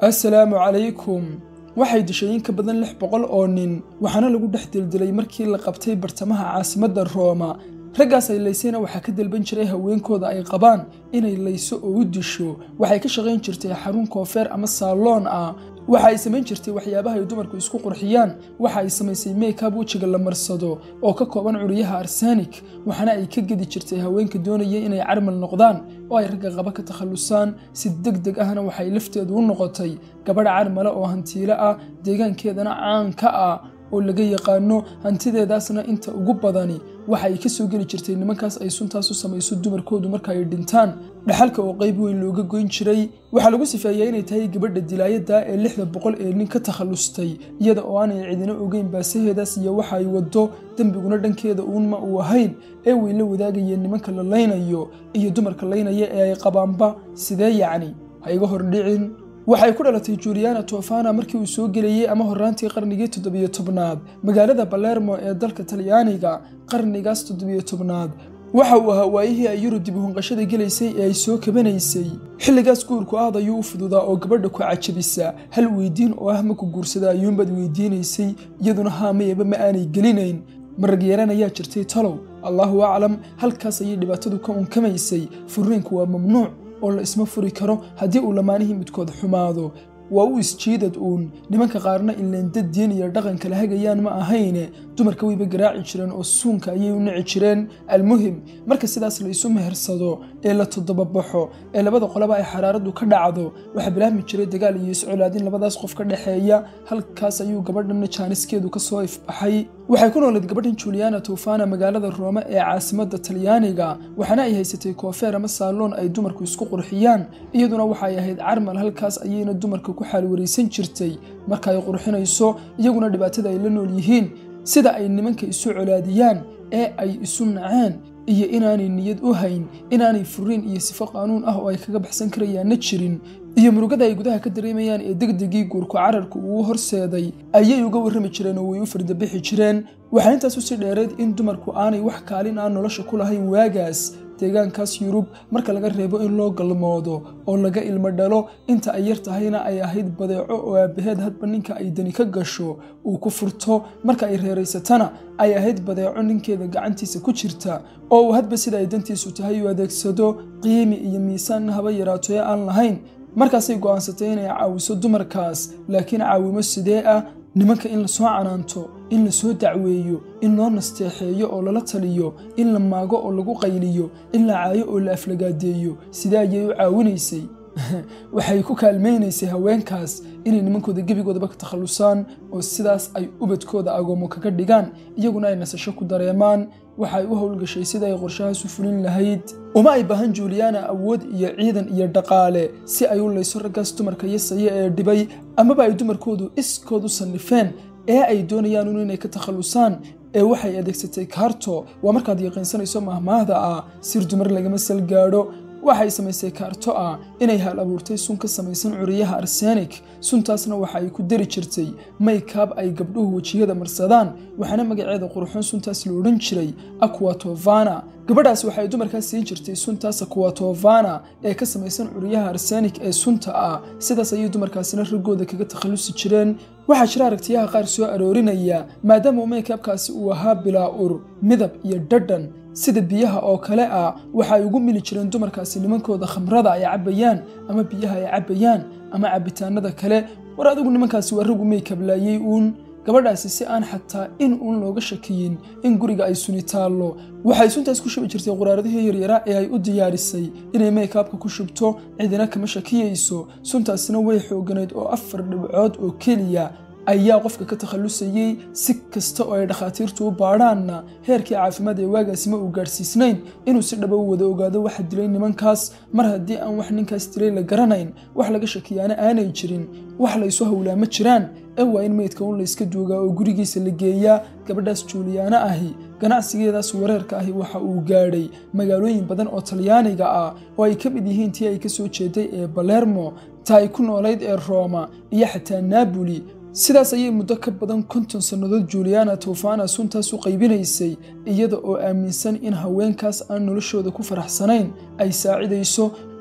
assalaamu calaykum waxay dishay in ka badan lix boqol oo nin waxaana lagu dhex dildilay markii la qabtay bartamaha caasimadda rooma raggaas ay laysayna waxaa ka dalban jiray haweenkooda ay qabaan inay layso oo u disho waxay ka shaqayn jirtay xarun koofeer ama saaloon ah waxa ay samayn jirtay waxyaabaha ay dumarku isku qurxiyaan waxa ay samaysay meykab wejiga la marsado oo ka kooban curyaha arsenik waxaana ay ka gedi jirtay haweenka doonaya inay carmal noqdaan oo ay ragga qaba ka takhallusaan si deg deg ahna waxay lafteedu u noqotay gabadh carmale oo hantiile ah deegaankeedana caan ka ah oo laga yaqaano hantideedaasna inta ugu badani waxa ay ka soo geli jirtay nimankaas ay suntaas u samayso dumarkoodu marka ay dhintaan dhaxalka oo qayb weyn looga goyn jiray waxaa lagu sifeeyaa inay tahay gabadha dilaayadda ee lixda boqol ee nin ka takhallustay iyada oo aanay cidina ogeyn baasaheedaas iyo waxa ay waddo dembiguna dhankeeda uunma uu ahayn ee way la wadaagayeen nimanka la laynayo iyo dumarka laynaya ee ay qabaanba sidee yacni ha iga hordhicin waxay ku dhalatay juliana tofana markii uu soo gelayey ama horraantii qarnigii toddobiyo tobnaad magaalada balermo ee dalka talyaaniga qarnigaas toddobiyo tobnaad waxa uu ahaa waayihii ay yurub dib uhunqashada gelaysay ee ay soo kabanaysay xilligaas guurku aad ayuu u fududaa oo gabadha ku cajabisa hal weydiin oo ah maku guursada ayuunbaad weydiinaysay iyaduna haamayaba ma aanay gelinayn marag yeeran ayaa jirtay talow allaahu aclam halkaas ayay dhibaatadu ka unkamaysay furiinku waa mamnuuc oo la isma furi karo haddii uu lamaanihii midkood xumaado waa u isjiidad uun nimanka qaarna ileendad diin iyo dhaqan kala hagayaan ma ahayne dumarka wayba garaaci jireen oo suunka ayay u nici jireen almuhim marka sidaas la isu mehersado ee la toddobabaxo ee labada qolaba ay xaraaradu ka dhacdo waxaa bilaabmi jiray dagaal iyo iscolaadin labadaas qof ka dhexeeya halkaas ayuu gabadhanna jaaniskeedu ka soo ifbaxay waxay ku noolayd gabadhan juliana tofana magaalada roome ee caasimadda talyaaniga waxaana ay haysatay koofeer ama saaloon ay dumarku isku qurxiyaan iyaduna waxay ahayd carmal halkaas ayayna dumarka ku xaalwaraysan jirtay marka ay qurxinayso iyaguna dhibaatada ay la nool yihiin sida ay nimanka isu colaadiyaan ee ay isu naceen iyo inaanay niyad u hayn inaanay furiin iyo sifo qaanuun ah oo ay kaga baxsan karayaanna jirin iyo murugada ay gudaha ka dareemayaan ee degdegii guurku cararku uu horseeday ayay uga warrami jireen oo way u fardabixi jireen waxaa intaas usii dheereed in dumarku aanay wax kaalin aan nolosha ku lahayn waagaas deegaankaas yurub marka laga reebo in loo galmoodo oo laga ilmo dhalo inta ay yar tahayna ay ahayd badeeco oo aabbaheed hadba ninka ay dani ka gasho uu ku furto marka ay reeraysatana ay ahayd badeeco ninkeeda gacantiisa ku jirta oo uu hadba sida ay dantiisu tahay u adeegsado qiimi iyo miisaanna haba yaraato ee aan lahayn markaasay go'aansatay inay caawiso dumarkaas laakiin caawimo sidee ah nimanka in lasoo canaanto in lasoo dacweeyo in loo nasteexeeyo oo lala taliyo in la maago oo lagu qayliyo in la caayo oo la aflagaadeeyo sidee ayay u caawinaysay waxay ku kaalmaynaysay haweenkaas inay nimankooda gebigoodaba ka takhallusaan oo sidaas ay ubadkooda agoomo kaga dhigaan iyaguna ay nasasho ku dareemaan waxay u howlgashay sida ay qorshahaas u fulin lahayd uma ay baahan juliana awood iyo ciidan iyo dhaqaale si ay u layso raggaas dumarka yasaya ee dhibay amaba ay dumarkoodu iskood u sannifeen ee ay doonayaan un inay ka takhallusaan ee waxay adeegsatay kaarto waa markaad yaqiinsanayso mahmaahda ah sir dumar lagama sal gaadho waxay samaysay kaarto ah inay hal abuurtay sun ka samaysan curiyaha arsenik suntaasna waxa ay ku dari jirtay maykaab ay gabdhuhu wejiyada marsadaan waxaana magaceeda qurxoon suntaas la odhan jiray aquatovana gabadhaas waxay dumarkaas siin jirtay suntaas aquatovana ee ka samaysan curiyaha arsenik ee sunta ah sidaas ayay dumarkaasina raggooda kaga takhallusi jireen waxaa jira aragtiyaha qaar soo aroorinaya maadaama maykaabkaasi uu ahaa bilaa ur midab iyo dhadhan sida biyaha oo kale ah waxa ay ugu mili jireen dumarkaasi nimankooda khamrada ay cabbayaan ama biyaha ay cabbayaan ama cabbitaanada kale war adigu nimankaasi waa raggu maykablaayey uun gabadhaasi si aan xataa in uun looga shakiyin in guriga ay suni taallo waxay suntaas ku shubi jirtay quraaradihii yaryaraa ee ay u diyaarisay inay maykaabka ku shubto cidina kama shakiyayso suntaasina way xooganayd oo afar dhibcood oo keliya ayaa qofka ka takhallusayey si kasta oo ay dhakhaatiirtu u baadhaanna heerkii caafimaad ee waagaasi ma uu gaadhsiisnayn inuu si dhaba u wada ogaado waxa dilay nimankaas mar haddii aan wax ninkaas dilay la garanayn wax laga shakiyaana aanay jirin wax laysu howlaa ma jiraan ee waa in meydka un layska duugaa oo gurigiisa la geeyaa gabadhaas juuliyaana ahi ganacsigeedaas wareerka ahi waxa uu gaadhay magaalooyin badan oo talyaaniga ah oo ay ka mid yihiin tii ay ka soo jeeday ee balermo ta ay ku noolayd ee rooma iyo xataa naaboli sidaas ayay muddo ka badan konton sannadood juliana tofana suntaas u qaybinaysay iyada oo aaminsan in haweenkaas aan noloshooda ku faraxsanayn ay saacidayso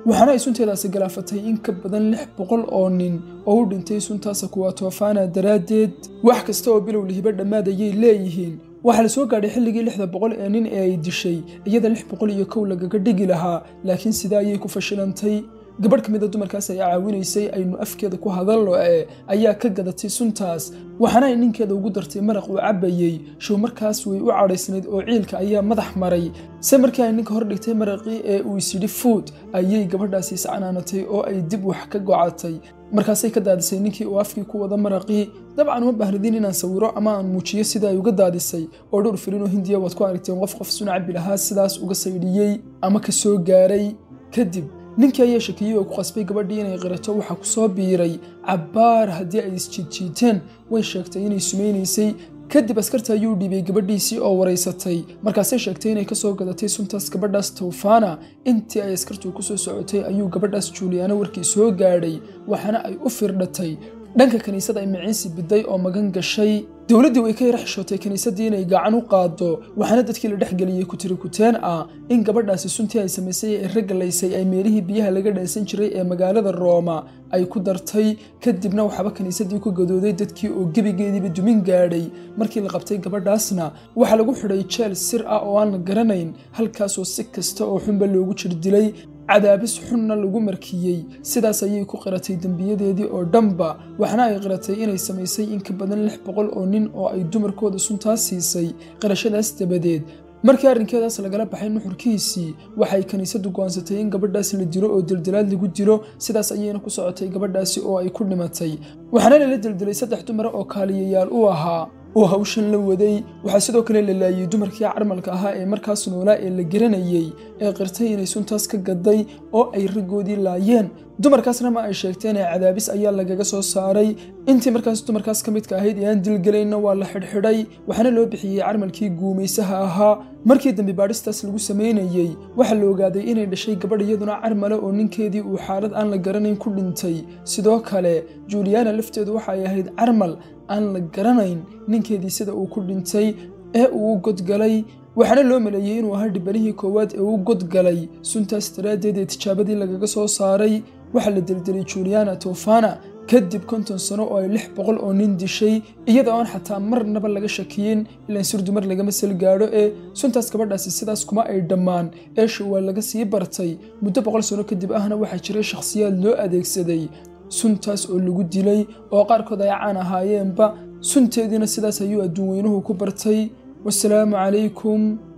waxaana ay sunteedaasi galaafatay in ka badan lix boqol oo nin oo u dhintay suntaasa kuwa toofana daraaddeed wax kasta oo bilow lihiba dhammaad ayay leeyihiin waxaa la soo gaadhay xilligii lixda boqol ee nin ee ay dishay iyada lix boqol iyo kow lagaga dhigi lahaa laakiin sidaa ayay ku fashilantay gabadh ka mid a dumarkaas ay caawinaysay aynu afkeeda ku hadallo ee ayaa ka gadatay suntaas waxaana ay ninkeeda ugu dartay maraq uu cabbayey show markaas way u cadhaysnayd oo ciilka ayaa madax maray se markii ay ninka hor dhigtay maraqii ee uu isyidhi fuud ayay gabadhaasi iscanaanatay oo ay dib wax ka gocatay markaasay ka daadisay ninkii uu afkii ku wada maraqii dabcan uma baahnidin inaan sawiro ama aan muujiyo sida ay uga daadisay oo dhowr filinoo hindiya waad ku aragteen qof qof sun cabbi lahaa sidaas uga saydhiyey ama ka soo gaaray kadib ninkii ayaa shakiyey oo ku qasbay gabadhii inay qirato waxaa ku soo biiray cabbaar haddii ay isjiidjiiteen way sheegtay inay sumaynaysay kadib askarta ayuu dhiibay gabadhiisii oo waraysatay markaasay sheegtay inay kasoo gadatay suntaas gabadhaas tawfana intii ay askartu ku soo socotay ayuu gabadhaas juuliyaano warkii soo gaadhay waxaana ay u firdhatay dhanka kiniisada ay maciinsi biday oo magan gashay dowladdii way ka yara xishootay kiniisaddii inay gacan u qaado waxaana dadkii la dhexgeliyey kutiri kuteen ah in gabadhaasi suntii ay samaysay ee ragalaysay ay meelihii biyaha laga dhaysan jiray ee magaalada rooma ay ku dartay kadibna waxaaba kiniisaddii ku gadooday dadkii oo gebigeediiba dumin gaadhay markii la qabtay gabadhaasna waxaa lagu xidhay jeel sir ah oo aan la garanayn halkaasoo si kasta oo xunba loogu jir dilay cadaabis xunna lagu markiyey sidaas ayay ku qiratay dembiyadeedii oo dhanba waxna ay qiratay inay samaysay in ka badan lix boqol oo nin oo ay dumarkooda suntaas siisay qirashadaas dabadeed markii arrinkeedaas lagala baxay nuxurkiisii waxay kiniisaddu go'aansatay in gabadhaas la dilo oo dildilaad lagu dilo sidaas ayayna ku socotay gabadhaasi oo ay ku dhimatay waxaana lala dildilay saddex dumara oo kaaliyayaal u ahaa oo hawshan la waday waxaa sidoo kale la laayay dumarkii carmalka ahaa ee markaas noolaa ee la garanayey ee qirtay inay suntaas ka gaday oo ay raggoodii laayeen dumarkaasna ma ay sheegteen ee cadaabis ayaa lagaga soo saaray intii markaas dumarkaas ka midka ahayd ee aan dilgelayna waa la xidhxidhay waxaana loo bixiyey carmalkii guumaysaha ahaa markii dambi baadhistaas lagu samaynayey waxaa la ogaaday inay dhashay gabadh iyaduna carmale oo ninkeedii uu xaalad aan la garanayn ku dhintay sidoo kale juuliyana lafteedu waxa ay ahayd carmal aan la garanayn ninkeedii sida uu ku dhintay ee uu godgalay waxaana loo maleeyey inuu ahaa dhibanihii koowaad ee uu godgalay suntaas daraaddeed ee tijaabadii lagaga soo saaray waxaa la dildilay juliana tofana kadib konton sano oo ay lix boqol oo nin dishay iyada oon xataa marnaba laga shakiyin ilaan surdumar lagama sal gaadho ee suntaas gabadhaasi sidaas kuma ay dhammaan eesha waa laga sii bartay muddo boqol sano kadib ahna waxaa jiray shakhsiyaad loo adeegsaday suntaas oo lagu dilay oo qaarkood ay caan ahaayeenba sunteediina sidaas ayuu adduun weynuhu ku bartay wasalaamu calaykum